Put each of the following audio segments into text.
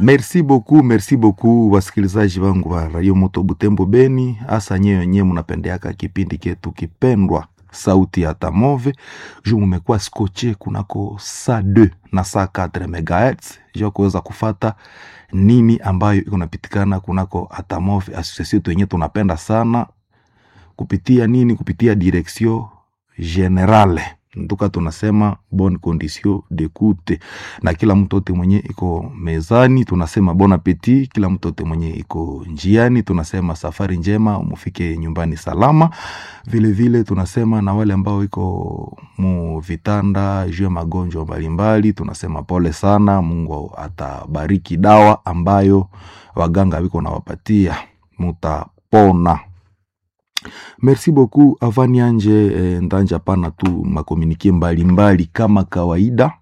Merci beaucoup, merci beaucoup wasikilizaji wangu wa Radio Moto Butembo Beni, hasa nyewe wenyewe mnapendeaka kipindi ketu kipendwa sauti ya Tamove juu mumekuwa skoche kunako saa 2 na saa 4 megahertz juu kuweza kufata nini ambayo iko napitikana kunako Atamove association yetu yenyewe tunapenda sana kupitia nini, kupitia direction generale nduka tunasema bonne condition d'écoute, na kila mtu ote mwenye iko mezani tunasema bon appetit. Kila mtu ote mwenye iko njiani tunasema safari njema, mufike nyumbani salama. Vile vile tunasema na wale ambao iko mu vitanda juu ya magonjwa mbalimbali tunasema pole sana, Mungu atabariki dawa ambayo waganga wiko nawapatia, mutapona. Merci beaucoup avani anje eh, ndanja pana tu makomunike mbalimbali kama kawaida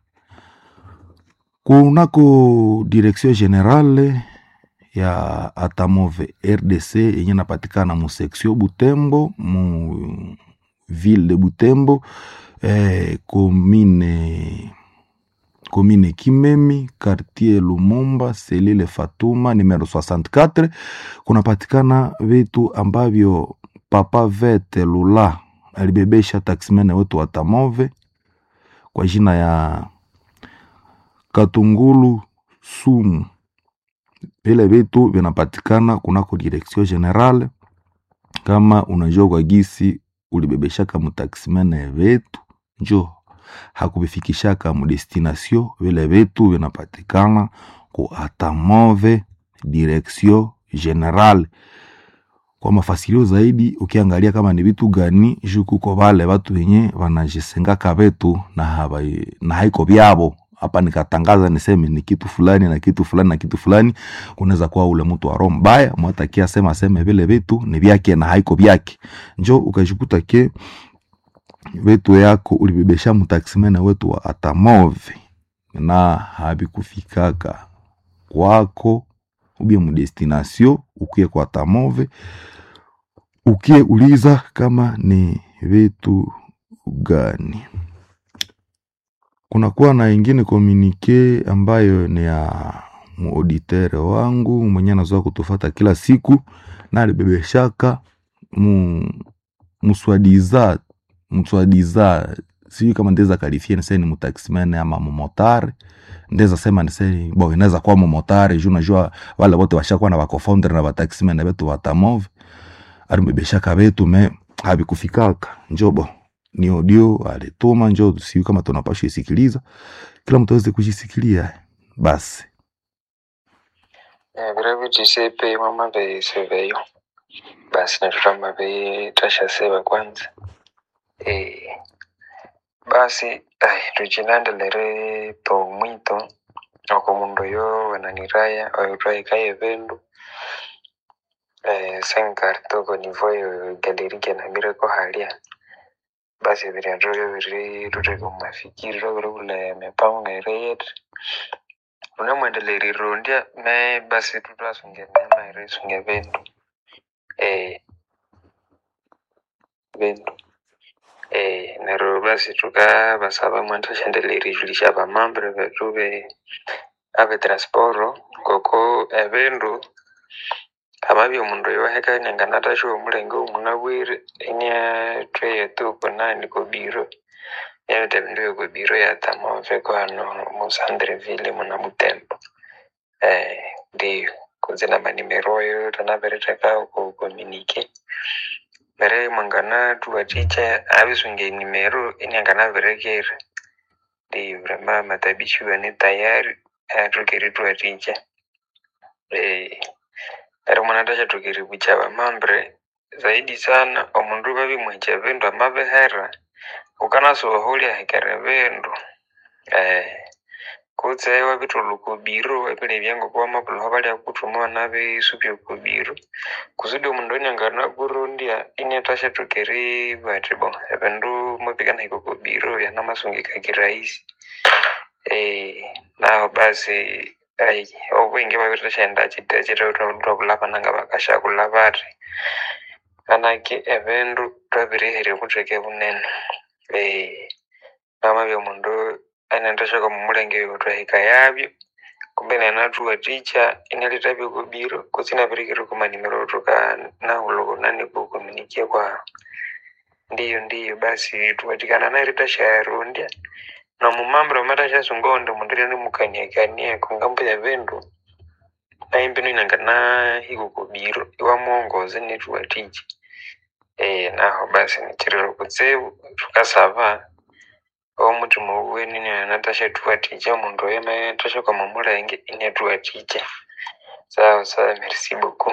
kunako direction generale ya Atamove RDC yenye napatikana mu section Butembo mu ville de Butembo eh, commune commune Kimemi quartier Lumumba selile Fatuma numero 64 kunapatikana vitu ambavyo Papa Vete Lula alibebesha taksimene wetu wa Tamove kwa jina ya Katungulu Sumu. Vile vitu vinapatikana kunako direction generale. Kama unajua kwa gisi ulibebeshaka mutaksimene vetu, njo hakubifikishaka mudestination. Vile vitu vinapatikana ku Atamove direction generale kwa mafasilio zaidi ukiangalia kama ni vitu gani juu kuko vale watu wenye wanajisengaka vetu na, habai, na haiko vyavo hapa nikatangaza niseme ni kitu fulani na kitu fulani na kitu fulani, kunaweza kuwa ule mtu wa roho mbaya mwatakia sema seme vile vitu ni vyake na haiko vyake, njo ukajikuta ke vitu yako ulibebesha mtaksimene wetu wa Atamove na habikufikaka kwako ubie mudestination ukie kwa Tamove ukie uliza kama ni vitu gani. Kunakuwa na ingine komunike ambayo ni ya muauditere wangu mwenye anazoa kutufata kila siku na alibebeshaka mu muswadiza muswadiza sijui kama ndeza kalifia niseni mutaximene ama mumotare ndeza sema niseni bo inaweza kuwa mumotare juu najua wale wote washakuwa na bakofounder na bataximene betu batamove alimbebeshaka betu me habikufikaka njobo ni audio alituma njo siu kama tunapashwa isikiliza kila mtu aweze kujisikilia basi viravi tisepe mama veiseveyo basi natutama veitasha seva kwanza e, basi ai tuchilandelere to mwito oko mundu yo wananiraya oyutwaikaye vendu eh, senkartoko nivoyo galerike namireko halia basi viryatrovyo viri ruteko mafikiri roviri kule mipango ngaireyet unemwendeleri rundya me basi tutwasunge mema iresunge vendu eh, vendu eh, nero basi tukavasava mwantashendeleri julisha vamambre vetu ve ave transporo koko evindu amavyo mundu yoheka nyanganataxo omulenge omunabwire inia tweyetuko nani kobiro yavete vindu vyokobiro yatamove kwano musandreville muna butembo eh, ndiyo kuzina manimeroyo tanavereteka kukomunike vere mwangana tuwaticha avisunge nimero inianganaverekere ndiyo vrema matabishi ni tayari atukiri tuwaticha eh, eri mwanatacha tukiri bucha vamambre zaidi sana omundu vavimwecha vindu amavihera ukanasoholia hekere vindu eh, kutse wavituluka obiro wavile vyango kwa mapuloho valia kutumua navisupya okobiro kusudi omundu onyangana kurundya inetasha tukiri vati bo evindu mupikana hiko kobiro yanamasungika kirahisi eh, nao basi ai obwingi vavitashaenda chite chitototobulava nanga vakashakulava vari kanaki evindu twavirihere vuteke vunene eh, vama vya mundu anendeshaka mumulenge yotwahika yavyo kumbe nanathuwa ticha inalitavya kubiro kusinapirikire kumanimero tuka nahulo nani kukominikia kwa ndiyo ndiyo basi tuwatikana naye tashayarundya na mumambiro matashasungonde mundileni mukaniakania kungambo ya vindu naimbino inanga na hiko kubiro iwamuongoze nituwatiji e, naho basi nichirilo kutsevu tukasava omutima uweni natasha tuwatija mundu oyema tasha kwa mamulenge inatuwatija sawa sawa merci beaucoup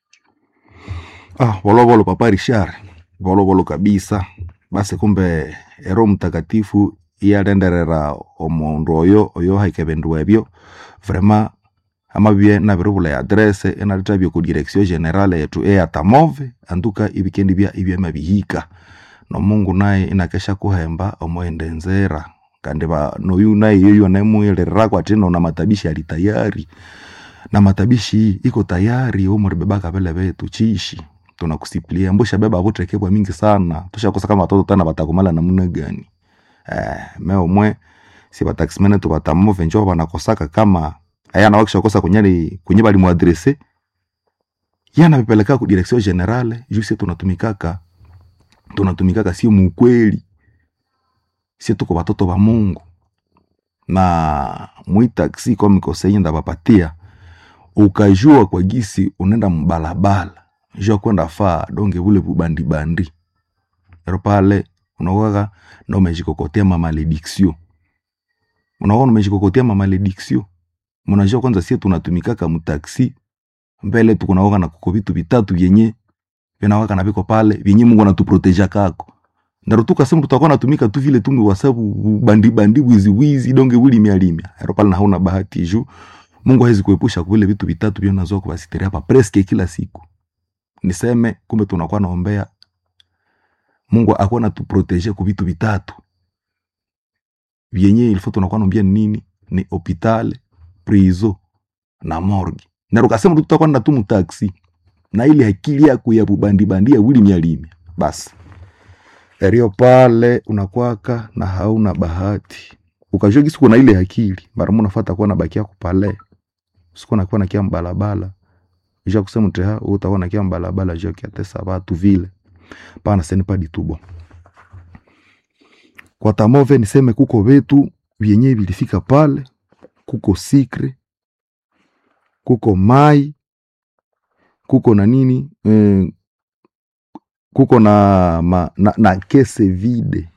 ah, volovolo papa richard volovolo kabisa basi kumbe ero mtakatifu iyalenderera omundu oyo oyo haikevindu ebyo vrema amabye nabiribula adrese enalitavye ku direction generale yetu eyatamove anduka ibikendi bya ibyema bihika nomungu naye inakesha kuhemba omoende nzera kandi ba noyu naye yoyo naemuyelerirakwo ati nona matabishi ali tayari na matabishi iko tayari omuribebaka vele vetu chishi tunakusiplia mbusha beba vutekebwa mingi sana tushakosa kama watoto tana batakumala namuna gani eh, meomwe si bataximene tu batamove njo banakosaka kama ayana wakishakosa kunyali kunye balimuadrese yana bipeleka ku direction generale juu tunatumikaka tunatumikaka sio mukweli sie tuko batoto ba mungu na mwitaksi kwa mikosenyi ndabapatia ukajua kwa gisi unaenda mbalabala jua kwenda faa donge vule bubandibandi ero pale unakuwaka na umejikokotea mamalediksio unakuwa umejikokotea mamalediksio mnajua kwanza sie tunatumikaka mtaksi mbele tukunawaka na kuko vitu vitatu vyenye vinawaka na viko pale vyenye mungu anatuproteja kako ndaro tukasema tutakuwa natumika tu vile tumbi wasabu bandi bandi wizi wizi donge wili mialimia ero pale na hauna bahati juu mungu hawezi kuepusha kuvile vitu vitatu vyo nazoa kuvasitiri hapa preske kila siku niseme kumbe tunakuwa naombea mungu akuwa natuproteje ku vitu vitatu vyenye ilifo tunakuwa naombea ni nini ni hopitale prizo na morgue na ukasema tu tutakuwa nda tu mtaksi na ile akili yako ya bubandi ya wili mialimia basi erio pale unakwaka na hauna bahati ukajua gisi kuna ile akili mara mo nafata kuwa nabakia kupale siku nakuwa nakia mbalabala ja kusema teha utakuwa nakia mbalabala jo kiatesa watu vile pana seni pa ditubo kwa tamove niseme kuko vetu vyenye vilifika pale kuko sikre kuko mai kuko na nini eh, kuko na, ma, na, na kese vide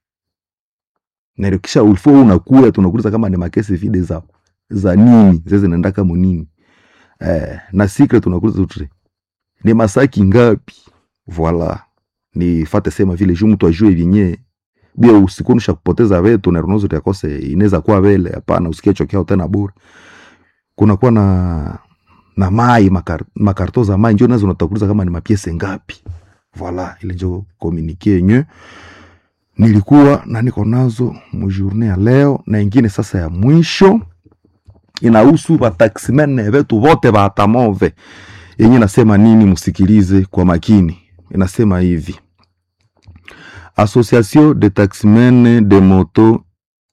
narikisha ulifo unakuya tunakuuliza kama ni makese vide za za nini zeze naenda kama nini eh, na secret tunakuuliza tu ni masaki ngapi voila ni fate sema vile juu mtu ajue vyenye bia usikunusha kupoteza vetu na runozo yakose inaweza kuwa vele hapana usikie chokea tena bure kunakuwa na na mai makar, makarto za mai njo nazo unatakuliza kama ni mapiese ngapi voila ile njo komunike yenye nilikuwa na niko nazo mujourne ya leo na ingine sasa ya mwisho inahusu bataximene vetu vote batamove yenye nasema nini msikilize kwa makini inasema hivi association de taximene de moto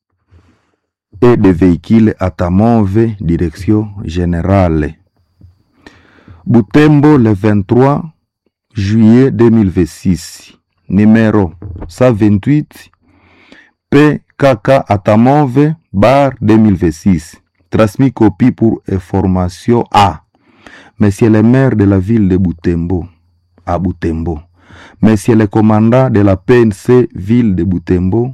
et de véhicules atamove direction générale Butembo le 23 juillet 2026 numéro 128 PKK Atamove bar 2026 transmis copie pour information à Monsieur le maire de la ville de Butembo à Butembo Monsieur le commandant de la PNC ville de Butembo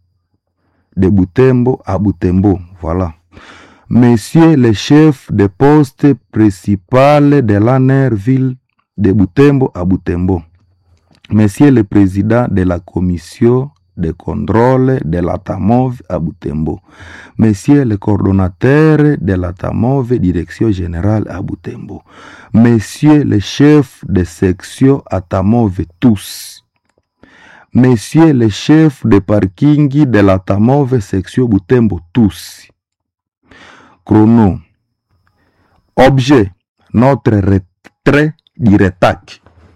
de Butembo à Butembo voilà Monsieur le chef de poste principal de l'ANER ville de Butembo à Butembo. Monsieur le président de la commission de contrôle de la TAMOV à Butembo. Monsieur le coordonnateur de la TAMOV direction générale à Butembo. Monsieur le chef de section à TAMOV tous. Monsieur le chef de parking de la TAMOV section Butembo tous. Chrono. Objet. Notre retrait du RETAC.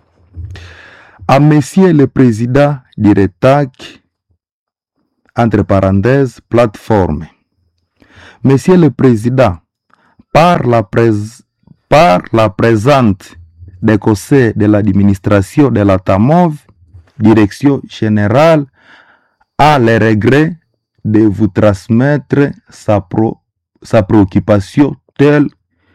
À Monsieur le Président du RETAC, entre parenthèses, plateforme. Monsieur le Président, par la, prés- par la présente des conseils de l'administration de la TAMOV, direction générale, a le regret de vous transmettre sa, pro- sa préoccupation telle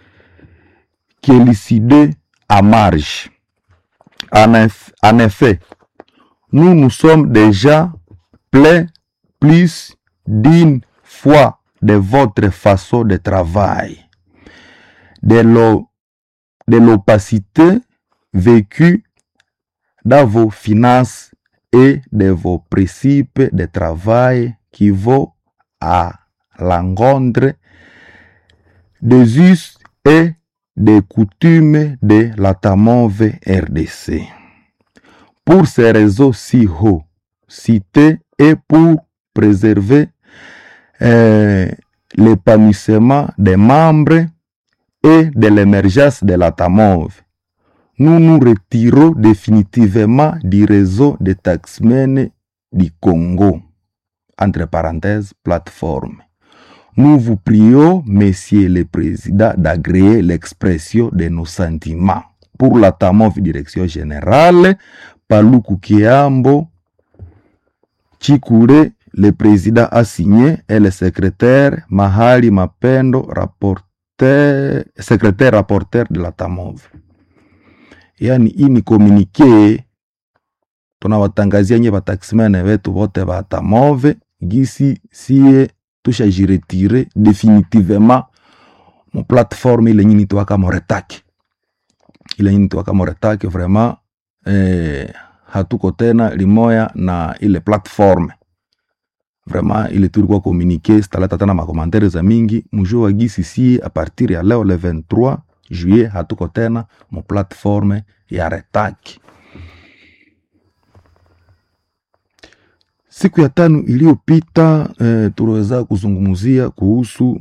qu'élucidée à marge. En, eff- en effet, nous nous sommes déjà plaints plus d'une fois de votre façon de travail, de l'o- de l'opacité vécue dans vos finances et de vos principes de travail qui vont à l'encontre des us et des coutumes de la TAMOV RDC. Pour ces réseaux si hauts cités et pour préserver euh, l'épanouissement des membres et de l'émergence de la TAMOV, nous nous retirons définitivement du réseau des taxmen du Congo, entre parenthèses, plateforme. Nous vous prions, Monsieur le Président, d'agréer l'expression de nos sentiments. Pour la TAMOV Direction Générale, Paluku Kiambo, Chikure, le président a signé, et le secrétaire Mahali Mapendo, rapporteur, secrétaire rapporteur de la TAMOV. Yani hii ni komunike tunawatangazia nye bataximene wetu wote ba TAMOV gisi sie tushajiretire definitivement mu plateforme ile nyini tuwaka moretaki ile nyini tuwaka moretaki vraiment eh, hatuko tena limoya na ile platforme vraiment ile tulikuwa komunike sitaleta tena makomantere za mingi mujue wa gisi sie a partir ya leo le 23 juillet hatuko tena mu platforme ya retaki siku ya tano iliyopita eh, tuliweza kuzungumzia kuhusu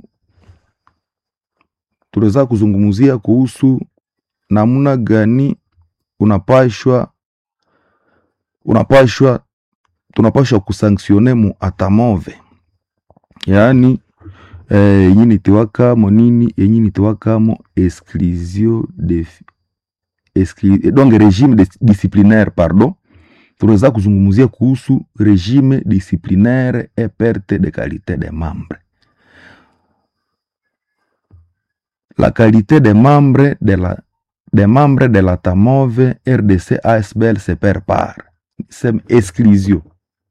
tuliweza kuzungumzia kuhusu namna gani unapashwa unapashwa tunapashwa kusanktione mu atamove yaani eh, yenyi nitiwakamo nini yenyi nitiwakamo exclusion de exclu, donc regime de, disciplinaire pardon tunaweza kuzungumzia kuhusu regime disciplinaire et perte de qualité des membres la qualité des membres de la des membres de la TAMOV RDC ASBL se perd par sem exclusion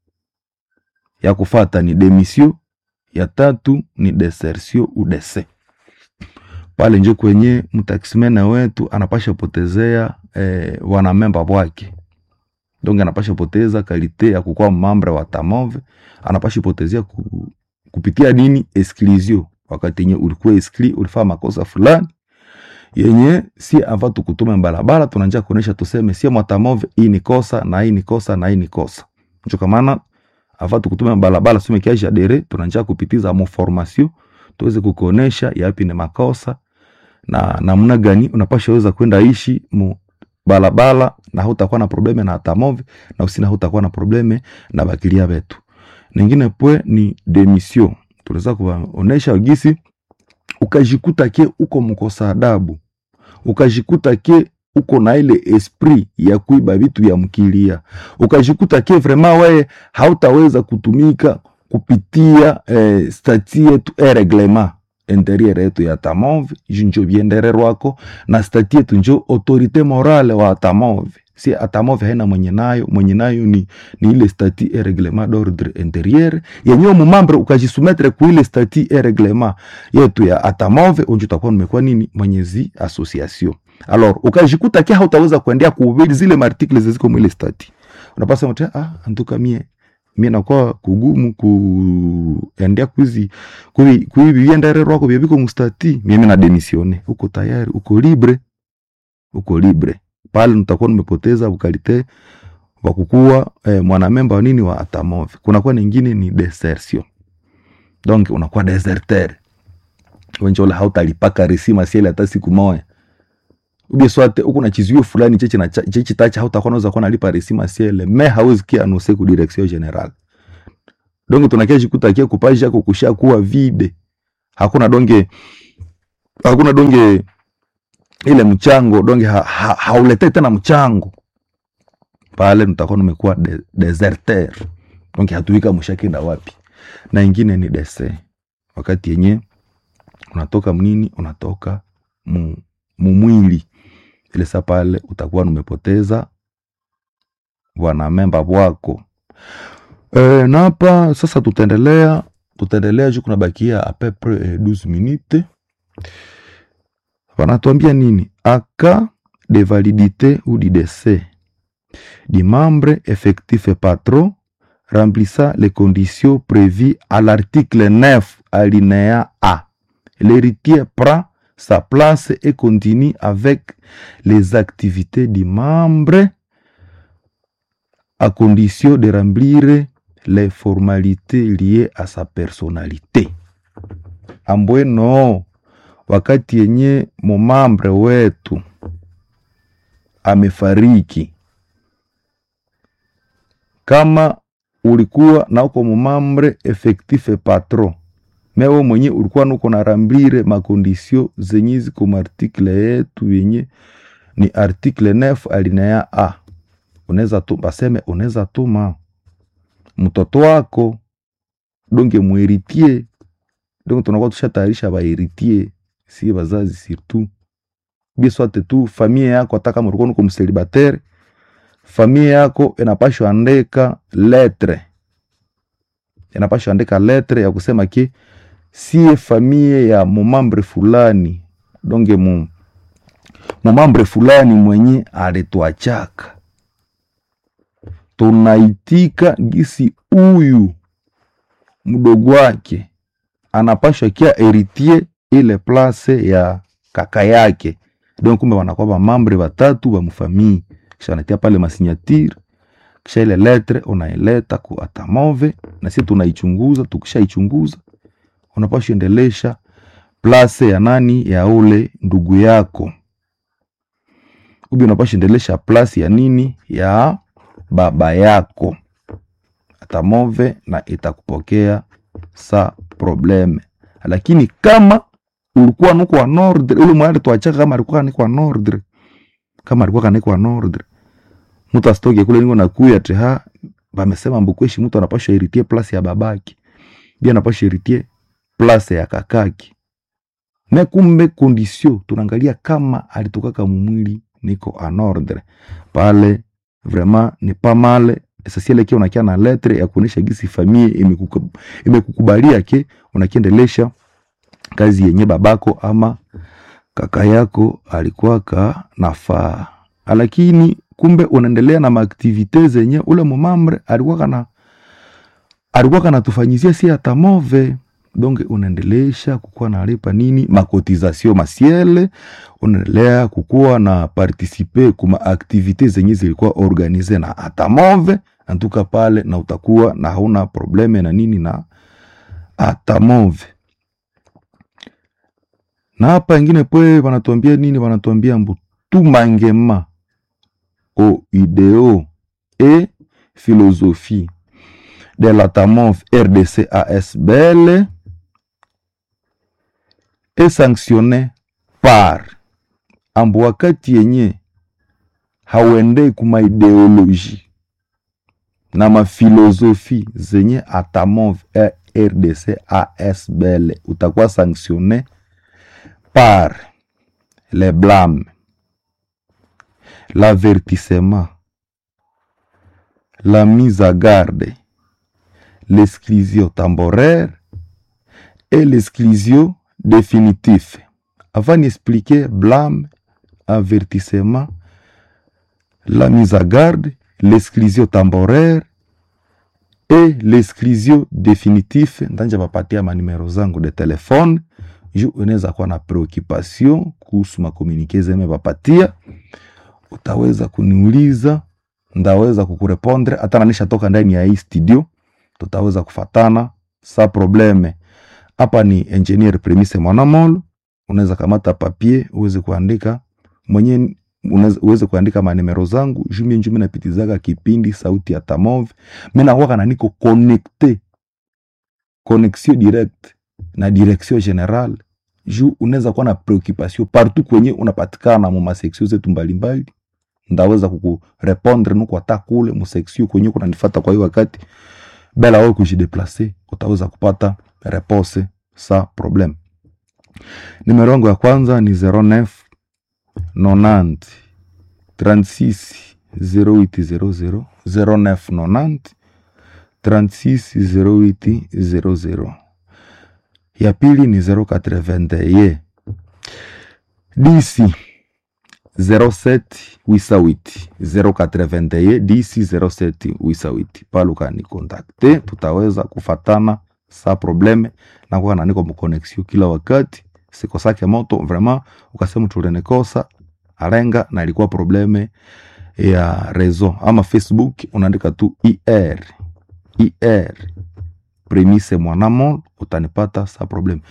ya kufata ni demission ya tatu ni desertion ou dese pale njo kwenye mtaksimene wetu anapasha potezea eh, wanamemba wake donc anapasha poteza kalite ya kukuwa mambre wa tamove anapasha potezea ku, kupitia nini exclusion wakati yenye ulikuwa exclu ulifaa makosa fulani yenye si ava tukutume balabala tunanja kuonesha tuseme sie mwatamove hii ni kosa na hii ni kosa na hii ni kosa njo kamana ava tukutume balabala sume kiaja dere tunanja kupitiza mo formation tuweze kukuonesha yapi ni makosa na namna gani unapasha weza kwenda ishi mu balabala na hautakuwa na probleme na atamove na usina hautakuwa na probleme na bakilia betu ningine pwe ni demission tunaweza kuwaonesha gisi ukajikuta ke uko mkosa adabu ukajikuta ke uko na ile esprit ya kuiba vitu vya mkilia ukajikuta ke vraiment wewe hautaweza kutumika kupitia eh, stati yetu e reglement interieur yetu ya tamove ju njo viendererwako na stati yetu njo autorite morale wa atamove si atamove haina mwenye nayo mwenye nayo ni, ni ile stati e reglement d'ordre interieur yenyewe mumambre ukajisumetre ku ile stati e reglement yetu ya atamove unjo utakuwa numekuwa nini mwenyezi association alors ukajikuta kia hautaweza kuendea kuhubiri zile martikle ziziko mwile stati unapasa mte ah antuka mie mie nakuwa kugumu kuendea kuizi kuiviendererwako vyaviko mustati mimi na demisione uko tayari uko libre uko libre pale nitakuwa nimepoteza ukalite wa kukuwa eh, mwanamemba wa nini wa atamove kunakuwa ningine ni desertion donc unakuwa deserter wenjola hautalipaka resima siele hata siku moya ubie swate uko na chizio fulani cheche na cheche tacha hautakuwa unaweza kuwa nalipa resima siele me hauzi kia anose ku direction general donc tunakia jikuta kia kupaji yako kusha kuwa vide hakuna donge hakuna donge ile mchango donge ha, ha, hauletei tena mchango pale, nitakuwa nimekuwa de, deserter donge hatuika mshakenda wapi. Na ingine ni dese, wakati yenye unatoka mnini, unatoka mu, mumwili ile saa pale utakuwa numepoteza wanamemba wako e, na hapa sasa tutaendelea tutaendelea juu kunabakia apepre eh, 12 minute wanatuambia nini aka de validité ou du décès du membre effectif et patron remplissant les conditions prévues à l'article 9 alinéa A. L'héritier prend sa place et continue avec les activités du membre à condition de remplir les formalités liées à sa personnalité. Ambweno, wakati yenye mumambre wetu amefariki, kama ulikuwa na uko mumambre effectif patron mewe mwenye ulikuwa nuko na rambire makondisio zenye ziko martikle yetu yenye ni artikle 9 alinea a unaweza tu baseme unaweza tuma mtoto wako donge muheritie donge tunakuwa tushatayarisha baheritie si bazazi surtout biswate tu famia yako hata kama ulikuwa nuko mselibatere famia yako inapashwa andika letre inapashwa andika letre ya kusema ki sie famie ya mumambre fulani donge mu mumambre fulani mwenye alituachaka tunaitika gisi huyu mdogo wake anapashwa kia eritie ile place ya kaka yake don kumbe wanakuwa bamambre batatu ba mufamii kisha wanatia pale masinyatire kisha ile letre unaileta ku atamove na sisi tunaichunguza tukishaichunguza unapashwa endelesha place ya nani ya ule ndugu yako ubi unapashwa endelesha place ya nini ya baba yako atamove na itakupokea sa probleme lakini kama ulikuwa nuko wa nordre ule mwali tuachaka kama alikuwa niko wa nordre kama alikuwa kaniko wa nordre mtu asitoke kule niko nakuya teha bamesema mbukweshi mtu anapashwa iritie place ya babaki bia anapashwa iritie place ya kakaki me kumbe kondisio tunaangalia kama alitokaka mumwili niko en ordre pale vraiment ni pas mal essentiel kia unakia na letre ya kuonesha gisi famille imekuku- imekukubalia ke unakiendelesha kazi yenye babako ama kaka yako alikuwaka nafaa lakini kumbe unaendelea na maaktivite zenye ule mumamre alikuwa kana alikuwa kanatufanyizia si hata move donc unaendelesha kukuwa nalipa nini makotizasio masiele unaendelea kukuwa na partisipe kuma aktivite zenye zilikuwa organize na atamove antuka pale na utakuwa na hauna probleme na nini na atamove na hapa ingine pwe wanatuambia nini wanatuambia mbu tumangema au ideo et philosophie de l'atamove rdc asbl est sanctionné par ambu wakati yenye hauendei kuma ideoloji na mafilosofi zenye atamove eh, rdc asbl utakuwa sanctionné par le blâme l'avertissement la mise à garde l'exclusion temporaire et l'exclusion définitive. Avant d'expliquer blâme, avertissement, la mise à garde, l'exclusion temporaire et l'exclusion définitive, ndanja papatia manimero zangu de telefone juu unaweza kuwa na preoccupation kuhusu makomunike zeme papatia, utaweza kuniuliza, ndaweza kukurepondre hata nanisha toka ndani ya hii studio tutaweza kufatana sa probleme. Hapa ni engineer Premise Mwanamolo, unaweza kamata papier uweze kuandika mwenye unaweza- uweze kuandika manimero zangu jumi njumi napitizaga kipindi sauti ya Tamove. Mimi nakuwa na niko connecte connexion direct na direction general juu unaweza kuwa na preoccupation partout kwenye unapatikana mu maseksio zetu mbalimbali ndaweza kukurepondre nuko hata kule museksio kwenye kunanifata kwa hiyo wakati bela wewe kujideplace utaweza kupata repose sa problem nimero yangu ya kwanza ni 09 90 36 0800 09 90 36 0800 ya pili ni 081 DC 07 wisawiti 081 DC 07 wisawiti paluka ni kontakte, tutaweza kufatana sa probleme na kwa niko mkonexio kila wakati sikosake moto vraiment, ukasema tulenekosa alenga na ilikuwa probleme ya rezo ama Facebook, unaandika tu IR IR premise mwanamol utanipata sa probleme.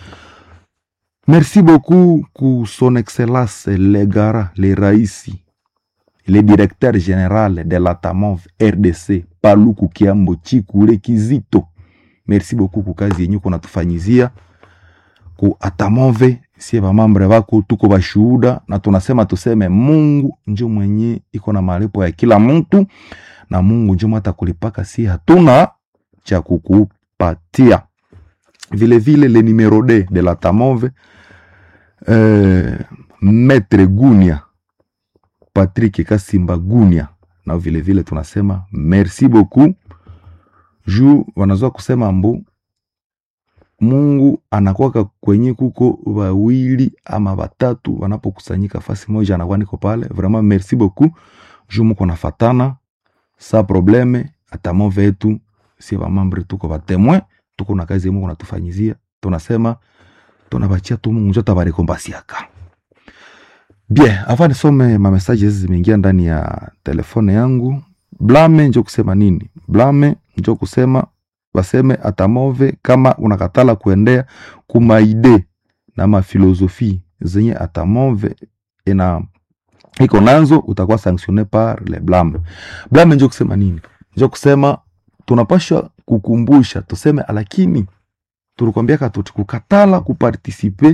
Merci beaucoup ku son excellence le gara le raisi le directeur général de la TAMOV RDC Paluku Kiambo Chikule Kizito. Merci beaucoup ku kazi yenyu kunatufanyizia ku atamove sie vamambre vako tuko vashuhuda na tunasema tuseme Mungu njo mwenye iko na malipo ya kila mtu na Mungu njo mwata kulipaka, si hatuna cha kukupatia. Vile vile le numero d de la tamove eh, Maître Gunia Patrick Kasimba Gunia, na vile vile tunasema merci beaucoup juu wanazoa kusema mbu Mungu anakwaka kwenye kuko wawili ama watatu wanapokusanyika fasi moja, anakuwa niko pale. Vraiment merci beaucoup juu muko nafatana sa probleme atamove yetu si vamambre tuko vatemwe tuko na kazi Mungu natufanyizia, tunasema tunabachia tu Mungu njo tabarekombasiaka bien. Avant nisome ma messages zimeingia ndani ya telefone yangu. Blame njo kusema nini? Blame njo kusema baseme atamove kama unakatala kuendea kumaide na mafilosofi zenye atamove ina iko nazo utakuwa sanctionne par le blame. Blame njo kusema nini? Njo kusema tunapasha kukumbusha tuseme, lakini tulikwambia katuti kukatala kupartisipe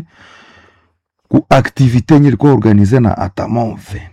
ku activite yenye ilikuwa organize na atamove,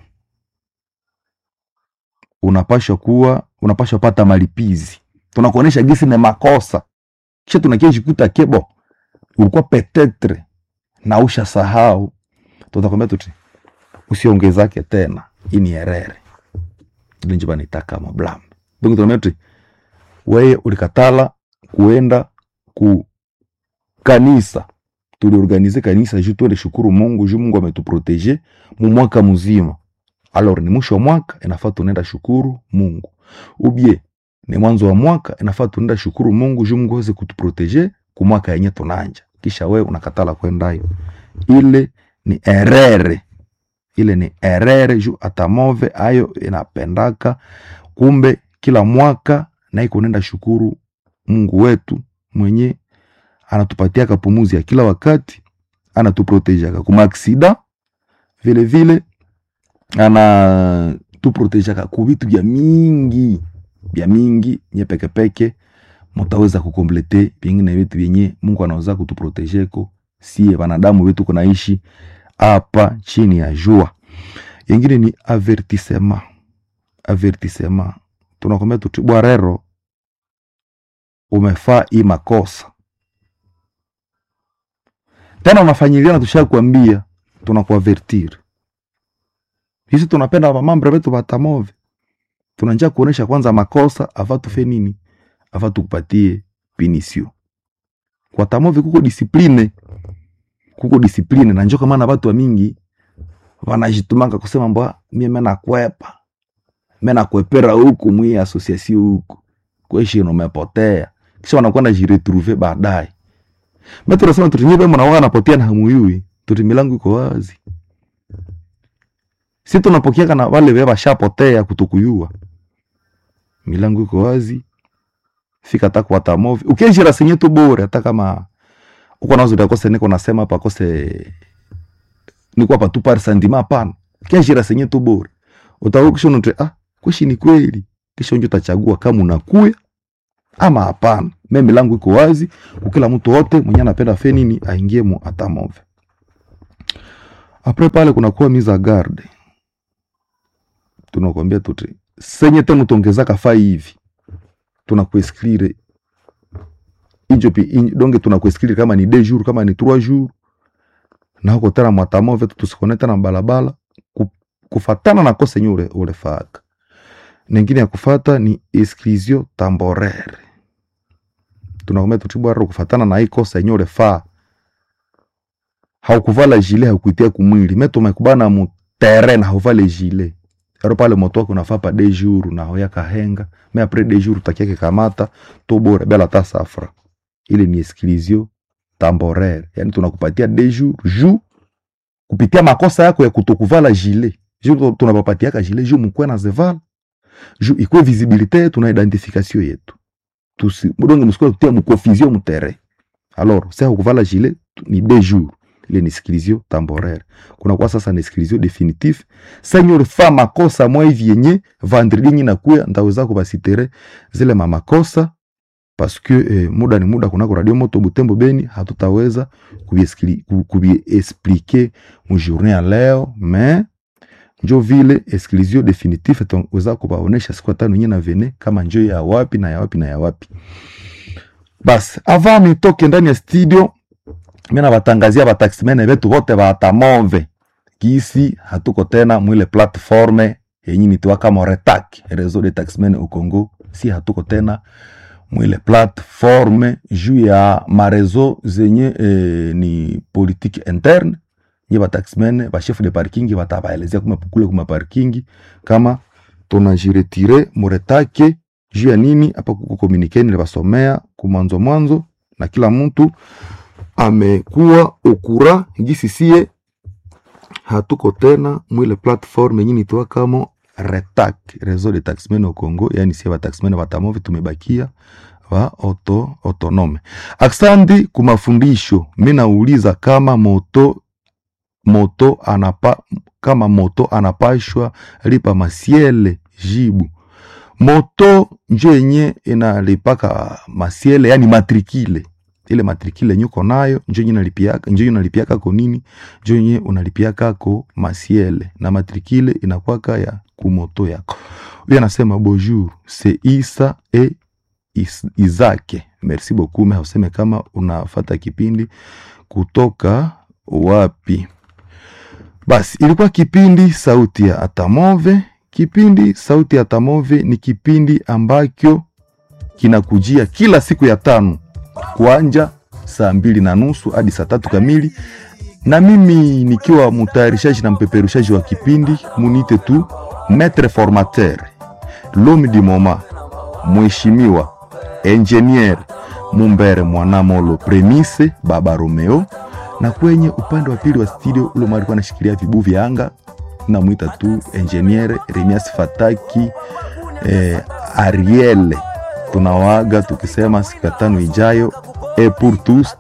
unapasha kuwa unapasha pata malipizi tunakuonesha gisi ni makosa, kisha tunakiejikuta kebo ulikuwa petetre na usha sahau, tutakwambia tuti usiongezake tena, ini erere ile njiba nitaka mablam donc tunakwambia tuti wewe ulikatala kuenda ku kanisa, tuliorganize kanisa juu tuende shukuru Mungu juu Mungu ametuprotege mu mwaka mzima. Alors ni mwisho wa mwaka inafaa tunaenda shukuru Mungu ubie ni mwanzo wa mwaka inafaa tunaenda shukuru Mungu juu Mungu aweze kutuprotege ku mwaka yenye tunanja, kisha wewe unakatala kwendayo, ile ni erere, ile ni erere juu atamove ayo inapendaka. Kumbe kila mwaka na iko nenda shukuru Mungu wetu mwenye anatupatia kapumuzi ya kila wakati, anatuprotejaka kuma aksida, vile vile anatuprotejaka ku vitu vya mingi bya mingi nye pekepeke mutaweza kukomplete vingine vitu vyenye Mungu anaweza kutuprotejeko sie wanadamu wetu kunaishi hapa chini ya jua. Yengine ni avertisema, avertisema tunakwambia tuti bwarero, umefaa hii makosa tena unafanyiliana, tushakwambia tunakuavertir hisi tunapenda mamambre wetu batamove tunanja kuonesha kwanza makosa ava tufe nini, ava tukupatie pinisio kwa tamovi. Kuko disipline, kuko disipline na njoka maana watu wa mingi wanajitumanga kusema mbwa mie mena kwepa mena kwepera huku mwi asosiasio huku kweshi umepotea, kisha wanakwenda jiretrouver baadaye. Mimi tunasema tutinyipe mnaoga napotea na hamuyui, tuti milango iko wazi, si tunapokea na wale wewe washapotea kutukuyua milango iko wazi, fika hata kwa tamovi ukijira senye tu bure, hata kama uko nazo ndakose niko nasema hapa kose niko hapa tu par sentiment hapana, kijira senye tu bure utakuwa kisha unote ah, kweshi ni kweli, kisha unjo utachagua kama unakuya ama hapana. Mimi milango iko wazi, kila mtu wote mwenye anapenda fe nini aingie mu atamove. apres pale kunakuwa mise a garde tunakwambia tuti senye tena utongezaka fai hivi tunakuesklire injo pi in, donge tunakuesklire kama ni deux jours kama ni trois jours na huko tena mwatamove tusikone tena balabala ku, kufatana na kosa yenye ule, ulefaka nengine ya kufata ni exclusion temporaire tunakwambia tutibwara kufatana na hii kosa yenye ulefaa haukuvala jile haukuitia kumwili metumekubana mu terrain hauvale jile ero pale moto wako unafaa pa de jour na hoya kahenga me apres de jour utakiake kamata to bora bela ta safra ile ni exclusion temporaire yani tunakupatia de jour ju kupitia makosa yako ya kutokuvala jile ju tunapapatiaka jile ju mkwe na zevala ju ikwe visibilité yetu na identification yetu tusi mudonge musikuwa tutia mukonfusion mutere alors se hakuvala jile ni de jour ile ni exclusion temporaire kuna kwa sasa ni exclusion definitive senye ulifaa makosa mwa hivi yenye vendredi nyi nakuya ndaweza kubasitere zile mamakosa paske eh, muda ni muda kunako radio moto butembo beni hatutaweza kubiexplike mujourne ya leo me njo vile exclusion definitive taweza kubaonesha siku tano nye na vene kama njo ya wapi na ya wapi na ya wapi basi ava nitoke ndani ya studio mina batangazia bataximene betu bote batamove kisi hatuko tena mwile platforme yenye nitiwa kama retak reseau de taximene au Congo si hatuko tena mwile platforme juu ya marezo zenye eh, ni politique interne nye bataximene bachef de parking batabaelezea kuma kule kuma parking kama tunajiretire muretake juu ya nini hapa kukomunikeni basomea kumwanzo mwanzo na kila mtu amekuwa okura gisi sie hatuko tena mwile platform yenye nitoa kama retak reseau de taxmen au Congo, yani sie bataxmen batamovi tumebakia wa auto autonome. Aksandi kumafundisho, mimi nauliza kama moto moto anapa kama moto anapashwa lipa masiele, jibu moto njo yenye inalipaka masiele, yani matrikile ile matrikile nyuko nayo njo yenye nalipiaka njo yenye unalipiaka ko nini njo yenye unalipiaka ko masiele na matrikile inakwaka ya kumoto yako. Huyo anasema bonjour c'est Isa e is, Izake. Merci beaucoup me useme kama unafata kipindi kutoka wapi. Basi ilikuwa kipindi sauti ya Atamove. Kipindi sauti ya Atamove ni kipindi ambacho kinakujia kila siku ya tano kuanja saa mbili na nusu hadi saa tatu kamili, na mimi nikiwa mtayarishaji na mpeperushaji wa kipindi munite tu maître formateur l'homme du moment, mheshimiwa engineer Mumbere Mwanamolo Premise Baba Romeo, na kwenye upande wa pili wa studio ule alikuwa anashikilia vibu vya anga, namwita tu engineer Remias Fataki eh, Ariel tunawaaga tukisema siku ya tano ijayo e pour tous